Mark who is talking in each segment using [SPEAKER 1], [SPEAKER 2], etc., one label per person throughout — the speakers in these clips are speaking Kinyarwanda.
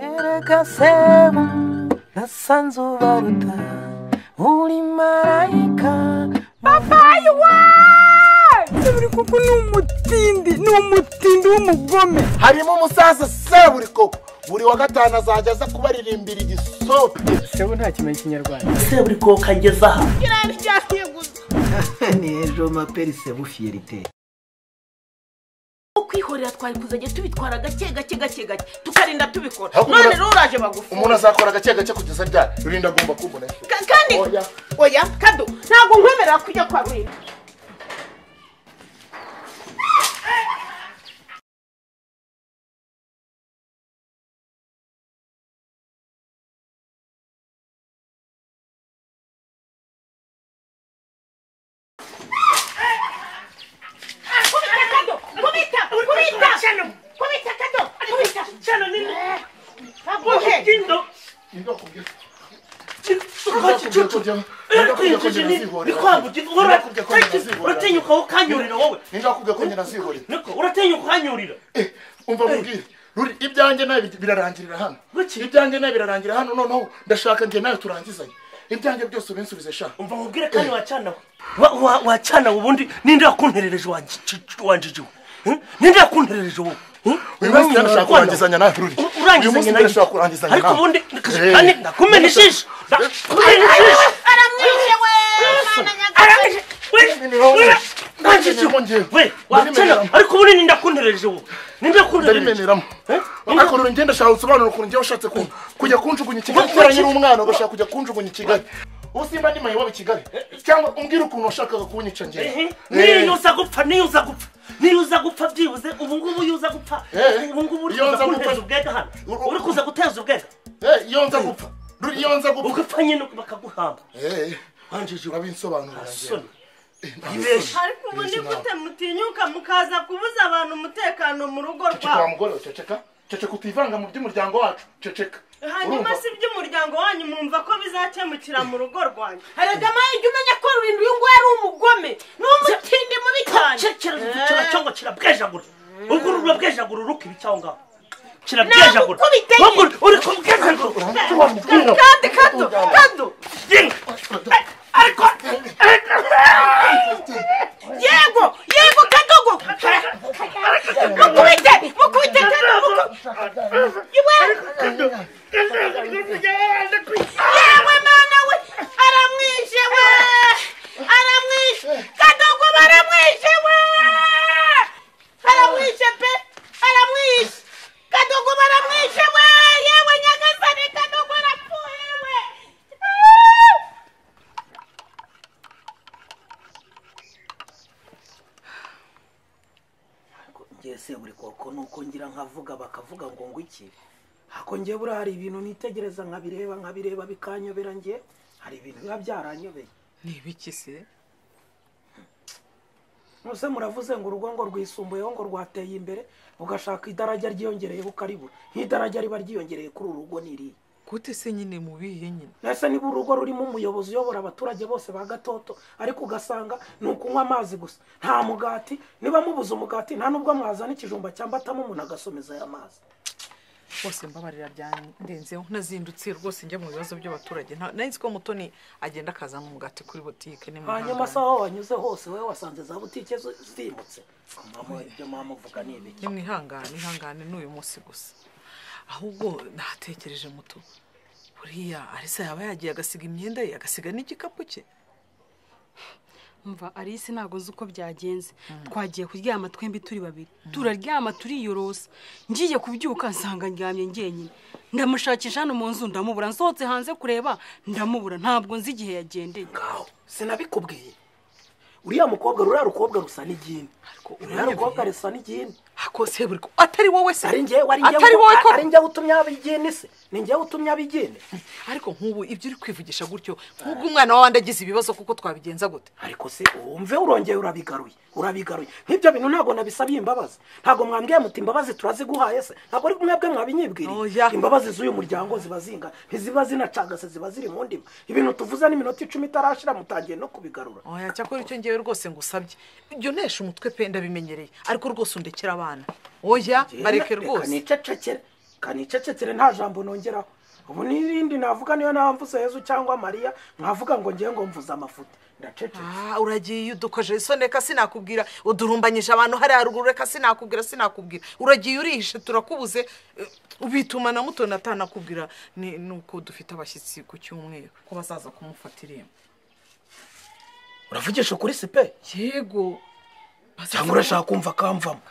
[SPEAKER 1] Erega sema nasanze ubaruta uri marayika
[SPEAKER 2] babaye waaa buri kuko ni umutindi ni umutindi w'umugome
[SPEAKER 3] harimo umusaza seburi koko buri wa gatanu azajya aza kubaririmbira igisope
[SPEAKER 2] sebu nta kimenya ikinyarwanda
[SPEAKER 3] seburi koko ageze aha
[SPEAKER 2] irariryaniye gusa
[SPEAKER 1] ni ejo maperi sebu fiyerite
[SPEAKER 4] ko kwihorera twari kuzajya tubitwara gake gake gake gake tukarinda tubikora
[SPEAKER 3] Ahubwo
[SPEAKER 4] none
[SPEAKER 3] ura-
[SPEAKER 4] rero uraje bagufi
[SPEAKER 3] umuntu azakora agake gake kugeza ryari rurinda agomba kubona
[SPEAKER 4] Ka- kandi
[SPEAKER 3] Oya.
[SPEAKER 4] oya kado ntabwo nkwemerera kujya kwa rurinda kubita kado kubita kubita kubita kado kubita shano ni baguhe
[SPEAKER 5] uratinyuka ukanyurira wowe
[SPEAKER 3] ningakubwiye ko nyina azihorera
[SPEAKER 5] niko uratinyuka ukanyurira
[SPEAKER 3] Eh, umva mubwire ruri ibyanjye nawe bi- birarangirira hano
[SPEAKER 5] Kuki?
[SPEAKER 3] ibyanjye nawe birarangirira hano noneho ndashaka nge nawe turangizanye ibyanjye byose ubinsubize sha
[SPEAKER 5] umva mubwire kandi wacana we Wa- wa- wacana we ubundi ninde yakunterereje wanjye wanjijiwe ninde yakunterereje wowe Hmm?
[SPEAKER 3] uyu munsi
[SPEAKER 5] Uranyizanya
[SPEAKER 3] ndashaka
[SPEAKER 5] rwanda.
[SPEAKER 3] kurangizanya nawe ruri
[SPEAKER 5] U-
[SPEAKER 3] uyu munsi
[SPEAKER 5] urangizanya nawe
[SPEAKER 3] ndashaka kurangizanya
[SPEAKER 5] ariko
[SPEAKER 3] nawe
[SPEAKER 5] ubundi
[SPEAKER 3] Eh,
[SPEAKER 5] kandi ndakumena ijisho ndakumena ijisho
[SPEAKER 4] aramwishe we mwana nyagasani
[SPEAKER 5] arangije we wanjijiwe we wacana ariko ubundi ninde yakunterereje wowe ninde yakunterereje
[SPEAKER 3] ndabimeneramo
[SPEAKER 5] Eh?
[SPEAKER 3] ariko ruri ngenda shaka usobanura ukuntu ngewe ushatse kumva kujya kunjugunya i kigali
[SPEAKER 5] Wa-
[SPEAKER 3] kera
[SPEAKER 5] wa-
[SPEAKER 3] nyiri umwana ugashaka kujya kunjugunya i kigali usimba ni mayiwabo i kigali cyangwa umbwire ukuntu washakaga kunyica ngewe Eh.
[SPEAKER 5] niyo uza gupfa niyo uza gupfa niyo uza gupfa byibuze ubu ngubu iyo uza gupfa
[SPEAKER 3] Eh,
[SPEAKER 5] ubu ngubu uri
[SPEAKER 3] iyo
[SPEAKER 5] kuza
[SPEAKER 3] nza gupfa-
[SPEAKER 5] kunteza ubwega hano
[SPEAKER 3] Uru-
[SPEAKER 5] uri kuza guteza ubwega
[SPEAKER 3] Eh, iyo nza gupfa ruri iyo nza gupfa
[SPEAKER 5] ugapfa nyine bakaguhamba
[SPEAKER 3] Eh,
[SPEAKER 5] wanjije
[SPEAKER 3] urabisobanurira ngewe
[SPEAKER 5] urasoni
[SPEAKER 3] ibeshye
[SPEAKER 6] ariko ubu ni gute mutinyuka mukaza kubuza abantu umutekano mu rugo
[SPEAKER 3] ceceka wa
[SPEAKER 6] rwabo
[SPEAKER 3] mugore we, ceceka ceceka utivanga mu by'umuryango wacu ceceka
[SPEAKER 6] hanyuma
[SPEAKER 3] Urumva?
[SPEAKER 6] si iby'umuryango wanyu mwumva ko bizakemukira mu rugo rwanyu
[SPEAKER 4] haragama ijya umenya ko rurinda uyu nguyu ari umugome ni umutindi mubi cyane
[SPEAKER 5] kiravuga cyangwa kirabwejagura ubwo uru urabwejagura uruka ibi cyangwa ngaho
[SPEAKER 4] Ntabwo
[SPEAKER 5] kirabwejagura
[SPEAKER 4] ukubita
[SPEAKER 5] Ubwo uri- uri kubwejagura
[SPEAKER 3] Urumva icyo wamubwira?
[SPEAKER 4] kandi kado kado
[SPEAKER 5] Yinga. Eh, ariko
[SPEAKER 4] yego yego kadogo mukubite mukubite kado muku- iwe yewe mwana we aramwishe we aramwishe kadogo baramwishe we aramwishe pe aramwishe kadogo baramwishe we yewe nyagasani kadogo arapfuye we Ah!
[SPEAKER 7] ngewe se buri koko ni uko ngira nkavuga bakavuga ngo ngo iki hako ngewe buriya hari ibintu nitegereza nkabireba nkabireba bikanyobera ngewe hari ibintu biba byaranyobeye
[SPEAKER 2] ni ibiki se
[SPEAKER 7] muze muravuze ngo urugo ngo rwisumbuyeho ngo rwateye imbere ugashaka idarajya ryiyongereyeho ukaribura nk'idarajya riba ryiyongereye kuri uru rugo niriya
[SPEAKER 2] gute se nyine mubihe nyine
[SPEAKER 7] ese niba urugo rurimo umuyobozi uyobora abaturage bose ba gatoto ariko ugasanga ni ukunywa amazi gusa nta mugati niba mubuze umugati nta n'ubwo mwazana ikijumba cyangwa atamo umuntu agasomeza aya mazi
[SPEAKER 2] bose mbabarira byandenzeho nazindutse rwose njya mu bibazo by'abaturage nta- nari nzi ko mutoni agenda akazana umugati kuri butike
[SPEAKER 7] hanyuma se
[SPEAKER 2] nimwihangane
[SPEAKER 7] aho wanyuze hose wowe wasanze za butike zo- zimutse mama ibyo mama uvuga ni ibiki
[SPEAKER 2] nimwihangane ihangane n'uyu munsi gusa ahubwo natekereje muto buriya arisa yaba yagiye agasiga imyenda ye agasiga n'igikapu cye
[SPEAKER 8] mva alice ntabwo uzi uko byagenze twagiye kuryama twembi turi babiri turaryama turiyorosa ngiye kubyuka nsanga ndyamye njyenyine ndamushakisha hano mu nzu ndamubura nsohotse hanze kureba ndamubura ntabwo nzi igihe yagendeye
[SPEAKER 7] ngaho sinabikubwiye uriya mukobwa ruriya rukobwa rusa n'igini ruriya rukobwa rusa n'igini
[SPEAKER 2] akose buri ko- atari wowe se
[SPEAKER 7] ari njyewe ari
[SPEAKER 2] atari wowe ko
[SPEAKER 7] njyewe ari njyewe utumye abigini se ni njyewe utumye abigini
[SPEAKER 2] ariko nk'ubu ibyo uri kwivugisha gutyo nk'ubwo umwana w'abandi agize ibibazo kuko twabigenza gute
[SPEAKER 7] ariko se wumve urongeye urabigaruye urabigaruye nk'ibyo bintu ntabwo nabisabiye imbabazi ntabwo mwambwiye muti imbabazi turaziguhaye se ntabwo ari mwebwe
[SPEAKER 2] Oya.
[SPEAKER 7] mwabinyibwiriye imbabazi z'uyu muryango ziba zingana ntiziba zinacagase ziba ziri mu ndimi ibintu tuvuze n'iminota icumi itarashira mutangiye no kubigarura
[SPEAKER 2] oya cyakora icyo ngewe rwose ngusabye ibyo nesha umutwe pe ndabimenyereye ariko rwose undekera abana oya
[SPEAKER 7] Reka
[SPEAKER 2] bareke rwose
[SPEAKER 7] nicecekere kanicecekere nta jambo nongeraho ubu n'irindi navuga niyo namvuze Yezu cyangwa mariya nkavuga ngo ngiye ngo mvuze amafuti ndacecetse
[SPEAKER 2] Ah, uragiye udukojeje isoni reka sinakubwira udurumbanyije abantu hariya haruguru reka sinakubwira sinakubwira uragiye urihishe turakubuze eh, bituma na mutoni atanakubwira ni ni uko dufite abashyitsi ku cyumweru ko bazaza kumufata irembo
[SPEAKER 5] uravugisha kuri sipe
[SPEAKER 2] yego bazaza
[SPEAKER 5] cyangwa urashaka kumva akamvamo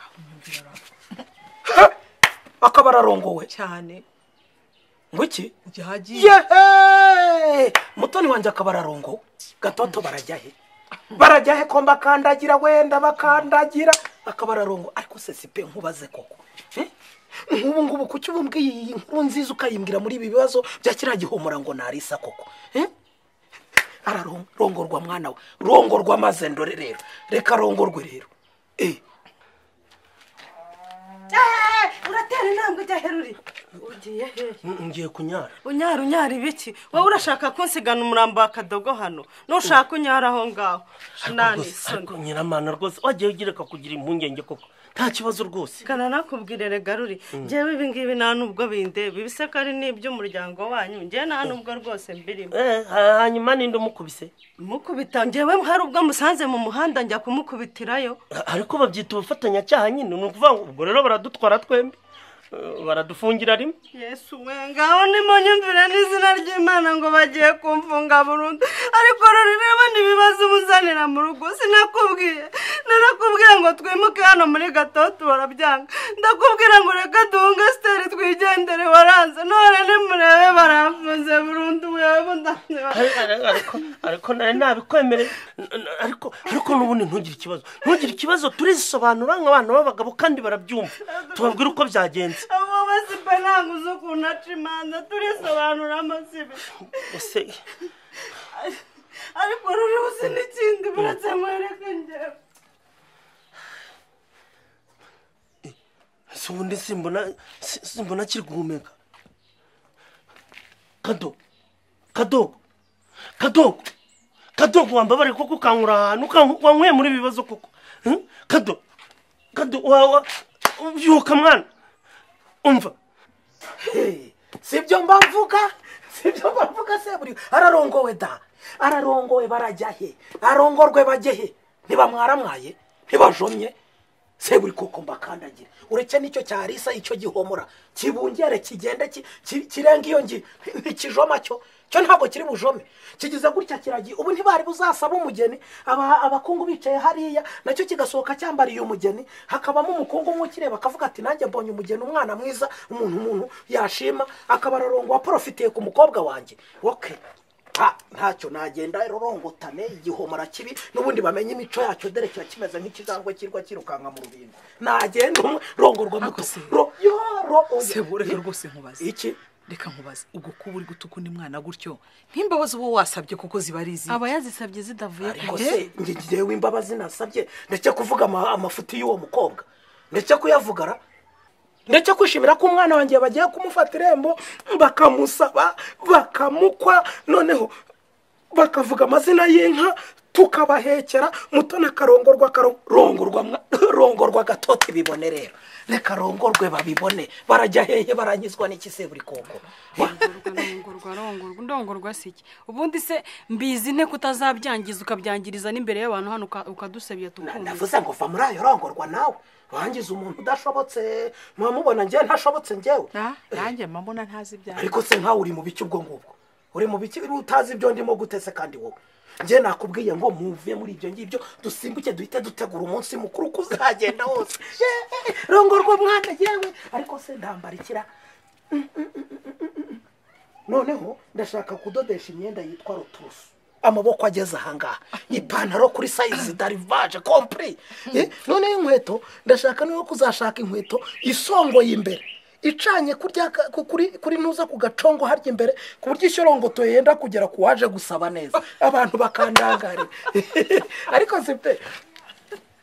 [SPEAKER 5] akaba ararongowe
[SPEAKER 2] cyane
[SPEAKER 5] ngo iki
[SPEAKER 2] yagiye
[SPEAKER 7] yehe mutoni wanjye akaba ararongo gatoto barajya he barajya he ko mbakandagira wenda bakandagira akaba ararongo ariko se sipe nkubaze koko Eh? nk'ubu ngubu kuki ubumbwiye iyi nkuru nziza ukayimbwira muri ibi bibazo bya kiriya gihumura ngo narisa koko Eh? ararongorwa mwana we rongorwa maze ndore rero reka rongorwe rero eh
[SPEAKER 6] uratera intambwe ujya heruri ugiye hehe
[SPEAKER 5] ngiye kunyara
[SPEAKER 6] unyara unyara ibiki wowe urashaka kunsigana umurambo wa kadogo hano nushaka unyara aho ngaho nani
[SPEAKER 5] ariko
[SPEAKER 6] isoni
[SPEAKER 5] nyiramana rwose wagiye ugereka kugira impungenge koko nta kibazo rwose
[SPEAKER 6] gana nakubwirire garuri ngewe ibi ngibi nta n'ubwo bindeba ibisekari ni iby'umuryango wanyu ngewe nta n'ubwo rwose mbirimo
[SPEAKER 5] Eh, ha- hanyuma ninde umukubise
[SPEAKER 6] mukubita ngewe hari ubwo musanze mu muhanda njya kumukubitirayo
[SPEAKER 5] A- ariko babyita ubufatanyacyaha nyine ni ukuvuga ngo ubwo rero baradutwara twembi Eh, baradufungira rimwe
[SPEAKER 6] yesu we ngaho nimunyumvire n'izina ry'imana ngo bagiye kumfunga burundu ariko rureba n'ibibazo ubuzanira mu rugo sinakubwiye narakubwiye ngo twimuke hano muri gatoto barabyanga ndakubwira ngo reka duhunge siteri twigendere waranze none nimurebe baramfunze burundu wewe ndabona
[SPEAKER 5] Ari- ari- ariko ariko nari nabikwemereye N- n- ariko ariko n'ubundi ntugire ikibazo ntugire ikibazo turisobanura nk'abana b'abagabo kandi barabyumva tubabwira uko byagenze
[SPEAKER 6] abo basipe ntabwo uzi ukuntu aca imanza turisobanura amasibe
[SPEAKER 5] ese
[SPEAKER 6] ariko ruriho uzi n'ikindi buretse mwereka ngewe
[SPEAKER 5] ese ubundi simbona si- simbona akiri guhumeka kadogo kadogo kadogo kadogo wambabare koko ukankura ahantu ukank- wanyweye muri ibi bibazo koko Hmm? kadogo kadogo wawa byuka mwana umva
[SPEAKER 7] sibyo mbavuga sibyo mbavuga se buri ararongowe da ararongowe barajya he arongorwe bajye he ntibamwaramwaye ntibajomye se buri koko mbakandagira uretse n'icyo cyarisa icyo gihomora kibungere kigende ki- ki- kirenga iyo ngi ntikijoma cyo cyo ntabwo kiri bujome kigize gutya kiragiye ubu ntibari buzasaba umugeni aba- abakungu bicaye hariya nacyo kigasohoka cyambariye umugeni hakabamo umukungu umwe ukireba akavuga ati nanjye mbonye umugeni umwana mwiza umuntu umuntu yashima akaba ararongo waporofitiye ku mukobwa wanjye okay Ah, ntacyo nagenda rorongotane igihomora kibi n'ubundi bamenye imico yacyo dore kiba kimeze nk'ikijangwe kirwa kirukanka mu rubingo nagenda umwe rongorwa muto
[SPEAKER 2] Ako se.
[SPEAKER 7] ro yo ro oya.
[SPEAKER 2] sebo reka rwose nkubaze
[SPEAKER 7] iki
[SPEAKER 2] reka nkubaze ubwo kuba uri gutuka undi mwana gutyo nk'imbabazi uba wasabye kuko ziba ari izi
[SPEAKER 8] aba yazisabye zidavuye ku
[SPEAKER 7] ariko
[SPEAKER 2] Eh?
[SPEAKER 7] se njye ngewe imbabazi nasabye ndetse kuvuga ama- amafuti y'uwo mukobwa ndetse kuyavugara ndetse kwishimira ko umwana wanjye bagiye kumufata irembo bakamusaba bakamukwa noneho bakavuga amazina y'inka tukabahekera mutoni akarongorwa akaro- rongorwa mwa- rongorwa gatoti bibone rero reka rongorwe babibone barajya hehe baranyuzwa n'ikise buri koko
[SPEAKER 8] rongorwa rongorwa ndongorwa si iki ubundi se mbizi nte kutazabyangiza ukabyangiriza n'imbere y'abantu hano uka- ukadusebya tukumva
[SPEAKER 7] navuze ngo va muri ayo rongorwa nawe wangiza umuntu udashobotse mwamubona njyewe ntashobotse njyewe
[SPEAKER 2] Na- nanjye mbona ntazi ibyawe
[SPEAKER 7] ariko se nkawe uri mu biki ubwo ngubwo uri mu biki utazi ibyo ndimo gutese kandi wowe njye nakubwiye ngo muve muri ibyo ngibyo dusimbuke duhite dutegura umunsi mukuru ko uzagenda wose Yeee, rongorwa mwana yewe ariko se ndambarikira Mm, mm, mm, mm, mm, mm. noneho ndashaka kudodesha imyenda yitwa roturusu amaboko ageze ahangaha ipantaro kuri sayizi darivaje kompuri Eh, noneho inkweto ndashaka niyo kuzashaka inkweto isongoye imbere icanye kurya ka- ku- kuri kuri ntuza ku gacongo harya imbere ku buryo ishyorongoto yenda kugera ku waje gusaba neza abantu bakandangarira ariko si pe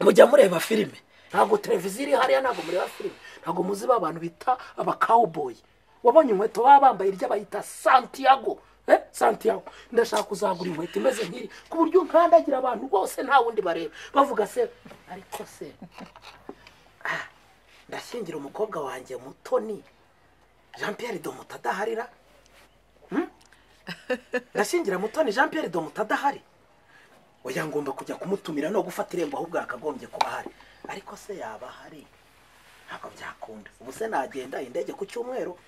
[SPEAKER 7] mujya mureba filime ntabwo televiziyo iri hariya ntabwo mureba filime ntabwo muzi ba bantu bita abakawuboyi wabonye inkweto baba bambaye irya bayita santiago Eh, santiago ndashaka kuzagura inkweto imeze nk'iri ku buryo nkandagira abantu bose nta wundi bareba bavuga se ariko se ah, ndashyingira umukobwa wanjye mutoni jean Pierre Domota adaharira Hmm? ndashingira mutoni jean Pierre Domota adahari oya ngomba kujya kumutumira no gufata irembo ahubwo yakagombye kuba ahari ariko se yaba ahari ntabwo byakunda ubu se nagenda indege ku cyumweru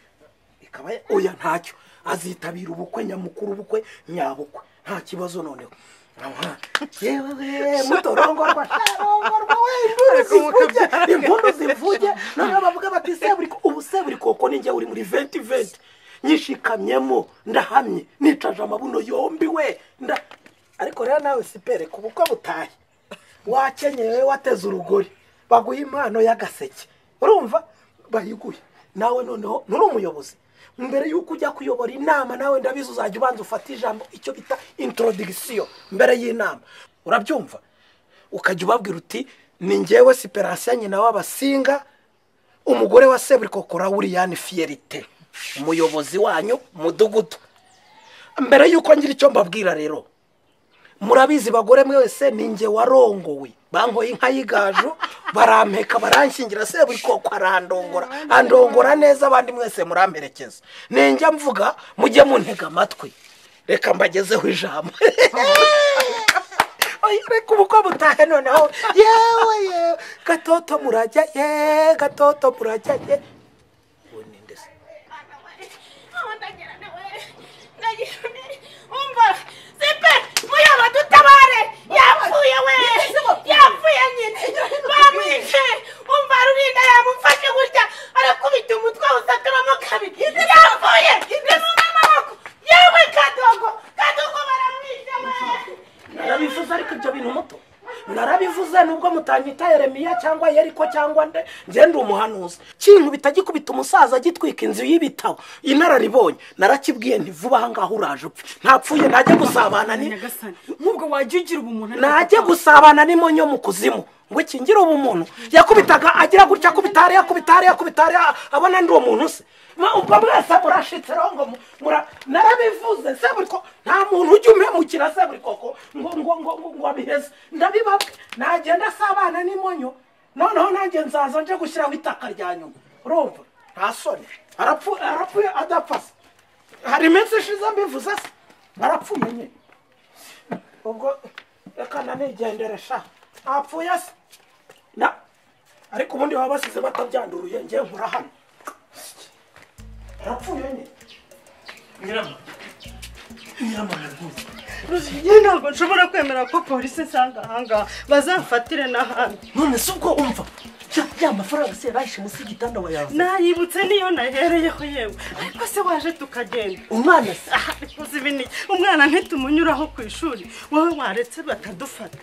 [SPEAKER 7] ikaba ya- oya ntacyo azitabira ubukwe nyamukuru ubukwe nyabukwe nta kibazo noneho Aha. yewe mutorongorwa sharongorwa we impundu zivuge impundu zivuge noneho bavuga bati seburiko ubu seburikoko ni njye uri muri venti venti nyishikamyemo ndahamye nicaje amabuno yombi we nda ariko rero nawe sipere ku bukwe butahe wakenyewe wateze urugori baguha impano y'agaseke urumva bayiguhe nawe noneho nturi umuyobozi mbere y'uko ujya kuyobora inama nawe ndabizi uzajya ubanza ufate ijambo icyo bita introdigisiyo mbere y'inama urabyumva ukajya ubabwira uti ni ngewe siperasiyo nyina w'abasinga umugore wa seburikokora wuriyani fiyerite umuyobozi wanyu mudugudu mbere y'uko ngira icyo mbabwira rero murabizi bagore mwese ni nge warongowe bankoye inka y'igaju barampeka baranshingira seburikoko arandongora andongora neza abandi mwese muramperekeza ninjya mvuga mujye muntega amatwi reka mbagezeho ijambo Oya, reka ubukwe butahe noneho yewe yewe gatoto murajya ye gatoto murajya ye uwo ni nde se?
[SPEAKER 4] umva sipe muyaba dutabare yapfuye we yapfuye nyine bamwice umva rurinda yamufashe gutya arakubita umutwe awusaturamo kabiri yapfuye nimuna amaboko yewe kadogo kadogo baramwice we
[SPEAKER 7] narabivuze ariko ibyo bintu muto narabivuze nubwo mutanyita yeremiya cyangwa yeriko cyangwa nde njye ndi umuhanuzi kintu bitagikubita umusaza agitwika inzu y'ibitabo inararibonye narakibwiye nti vuba aha ngaho uraje upfe ntapfuye najye gusabana ni
[SPEAKER 8] nyagasani nk'ubwo wajya ugira ubumuntu ariko
[SPEAKER 7] najye gusabana n'imonyo mu kuzimu ngo ikingire ubumuntu yakubitaga agira gutya akubita hariya akubita hariya akubita hariya abona ndi uwo muntu se Ma- ubwo mwese murashitse rero ngo mu- mura- narabivuze se buri ko nta muntu ujya umemukira se buri koko ngo ngo ngo ngo ngo abiheze ndabibabwe nagenda asabana n'imonyo noneho nanjye nzaza nje gushyiraho itaka rya nyuma urumva nta soni arapfu- arapfuye adapfa se hari iminsi ishize mbivuze se arapfuye nyine ubwo reka nanigendere sha ntapfuye se na ariko ubundi baba basize batabyanduruye ngewe nkura hano arapfuye nyine
[SPEAKER 5] nyirama nyirama rwose
[SPEAKER 6] njye ntabwo nshobora kwemera ko polisi nsanga ahangaha bazamfatire n'ahandi
[SPEAKER 7] none se ubwo umva ya- ya mafaranga se yarayishe munsi y'igitanda wayaza
[SPEAKER 6] nayibutse niyo nahereyeho yewe ariko se waje tukagenda
[SPEAKER 7] umwana se
[SPEAKER 6] aha ariko ibi ni umwana ntitumunyuraho ku ishuri wowe waretse batadufata